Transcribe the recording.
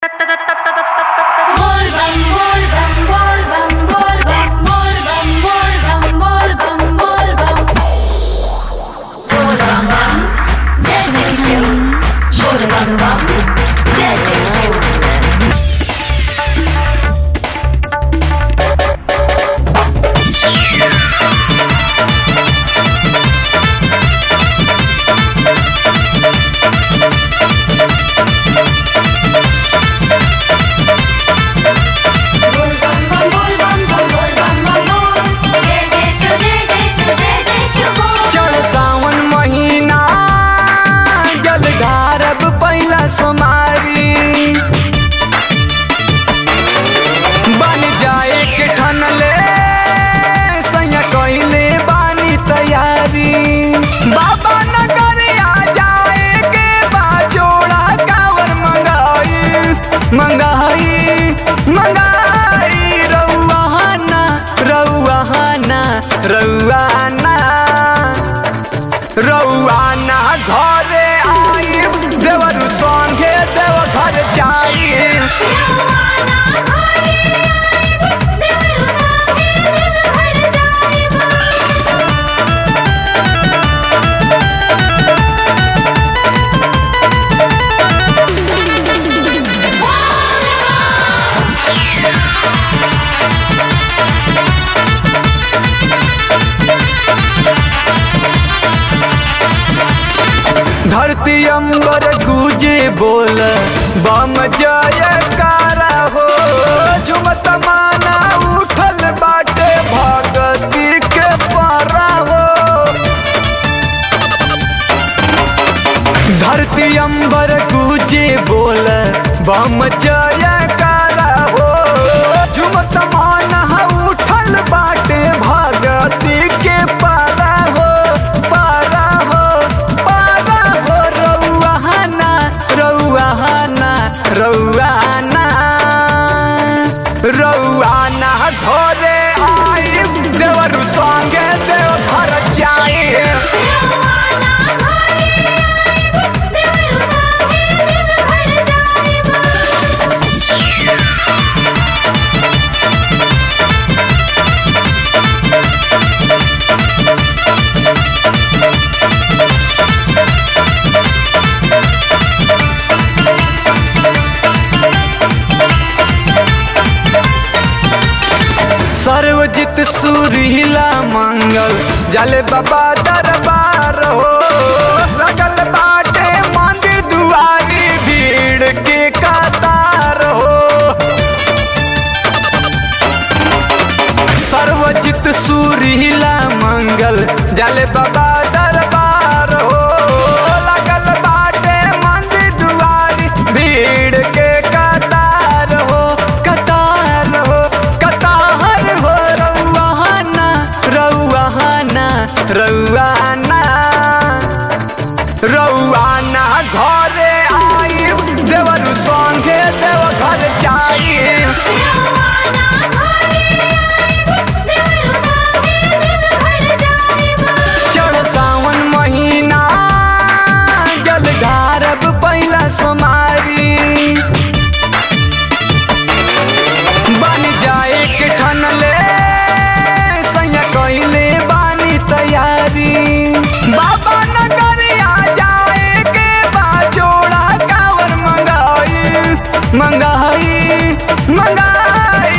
Volvam, volvam, volvam, volvam, volvam, volvam, volvam, volvam. Volvam bam, jai jai shiv. Volvam bam, jai jai shiv. Volvam bam, volvam bam, volvam bam, vol. Jai jai shiv, jai jai shiv, jai jai shiv, vol. चढ़ सावन महीना जल ढारब पहिला सोमारी बन जाए के ठनले सैया कइले बानी तैयारी बाबा नगर आ जाए के बा जोड़ा कावर मंगाई मंगाई मंगाई रउआना रउआना रउआना रउआना घरे आई देवर संगे देव घर जाई रवाना घरे आइब, देवरु संगे देवघर जाइब। धरती अंबर गूंजे बोल बम जय कारा हो झुमत माना उठल बाटे भगती के पारा हो धरती अंबर गूंजे बोल बम जय कारा हो झुमत माना उठल बाटे भगती के पारा हो पारा हो पारा हो रउआना रउआना रउआना रउआना घरे आई देवर संगे देव घर जाई रवाना घरे आइब, देवरु संगे देवघर जाइब। सर्वजित सुरीला मंगल जल बाबा दरबार हो लगल बाटे मंदिर दुआरी भीड़ के कतार हो सर्वजित सुरीला मंगल जल बाबा दरबार हो लगल बाटे मंदिर दुआरी भीड़ के कतार हो कतार हो कतार हो रउआना रउआना रउआना रउआना घरे आई देवर संगे देव घर जाई रवाना घरे आइब, देवरु संगे देवघर जाइब। चढ़ सावन महीना जल ढारब पहिला सोमारी बन जाए के ठनले सैया कइले बानी तैयारी बाबा नगर आ जाए के बा जोड़ा कावर मंगाई मंगाई मंगाई